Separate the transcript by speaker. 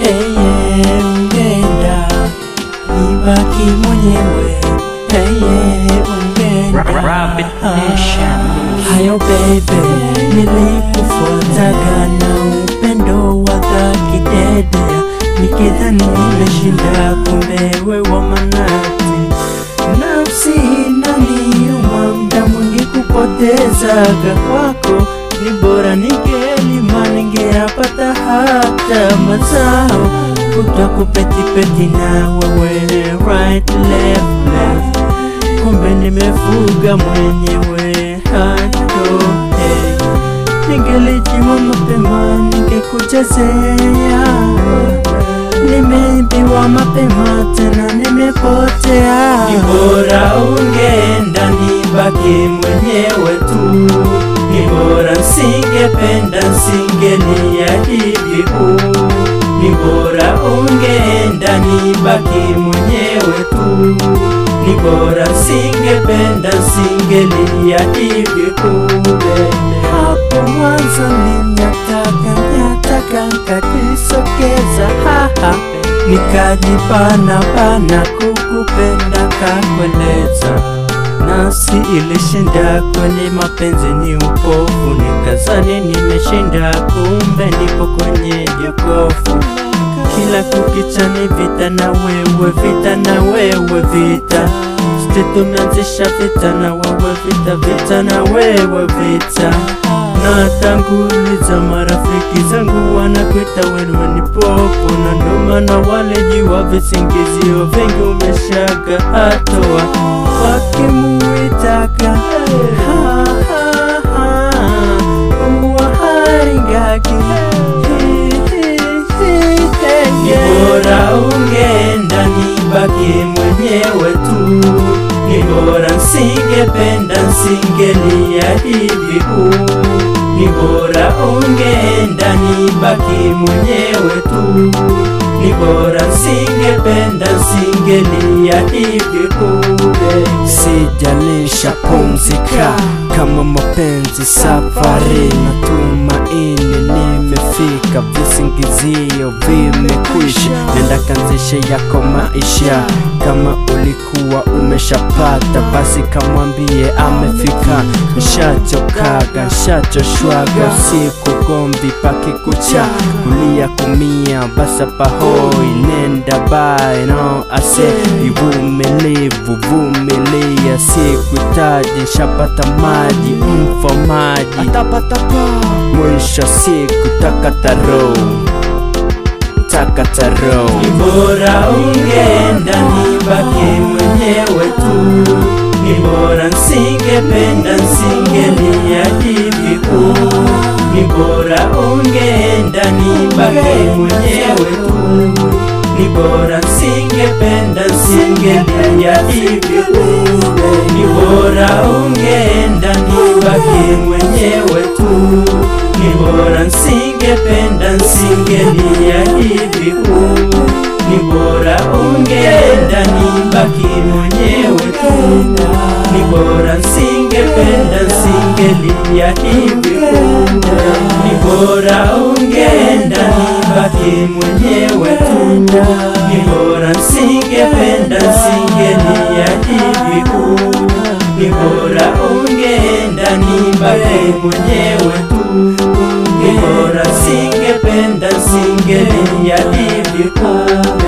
Speaker 1: Heye, ungenda nibaki mwenyewe. Heye, ungenda
Speaker 2: Rabbit Nation.
Speaker 1: hayo bebe, nilikufuataga na upendo wa dhati dede, nikidhani nimeshinda, kumbe we wa manati. Nafsi inaniuma, muda mwingi kupotezaga kwako, ni bora ningelima, ningeyapata hata mazao kutwa kupetipeti na wewe, right left left kumbe nimefuga mwenyewe hato hey. Ningelijua mapema ningekuchezea, nimeibiwa mapema tena nimepotea. Ni bora ungeenda nibaki mwenyewe tu, ni bora singependa singelia hivi huu ni bora ungeenda nibaki mwenyewe tu, ni bora singependa singelia hivi kumbe. Hapo mwanzo ninataka nyataka nkajisokeza haha, nikajipana pana kukupenda kakueleza nafsi ilishinda kwenye mapenzi ni upofu, nikazani nimeshinda, kumbe nipo kwenye jokofu. Kila kukicha ni vita na wewe, vita na wewe, vita sisi tumeanzisha vita na wewe, vita vita na wewe, vita na tanguliza marafiki zangu wanakuita wewe ni popo, na ndo maana wale jua visingizio vingi umeshaga hatoa wakimuitaka ha, ha, ha, uwaharingaki ni bora ungeenda nibaki mwenyewe tu, ni bora singependa singelia hivi huu, ni bora ungeenda nibaki mwenyewe tu, ni bora singependa singelia hivi kumbe. Sijalisha pumzika kama mapenzi safari na tumaini nimefika, visingizio vimekwisha, nenda kanzishe yako maisha. Kama ulikuwa umeshapata, basi kamwambie amefika. Nshachokaga, nshachoshwaga, usiku gomvi pakikucha, kulia kumia, basa pahoi, nenda bae no ase, ivumilivu vumilia, sikuitaji, nshapata maji, mfomaji atapatapa, mwisho siku takataro takataro. Ni bora ungeenda nibaki mwenyewe tu, ni bora nsingependa nsingelia hivi huu, ni bora ungeenda nibaki mwenyewe tu, ni bora singependa singelia hivi kumbe, ni bora ungeenda nibaki mwenyewe tu, ni bora singependa singelia hivi huu, ni bora ungeenda nibaki mwenyewe tu, ni bora singependa singelia hivi kumbe, ni bora ungeenda nibaki mwenyewe tu, ni bora singependa singelia hivi huu, ni bora ungeenda nibaki mwenyewe tu, ni bora singependa singelia hivi kumbe.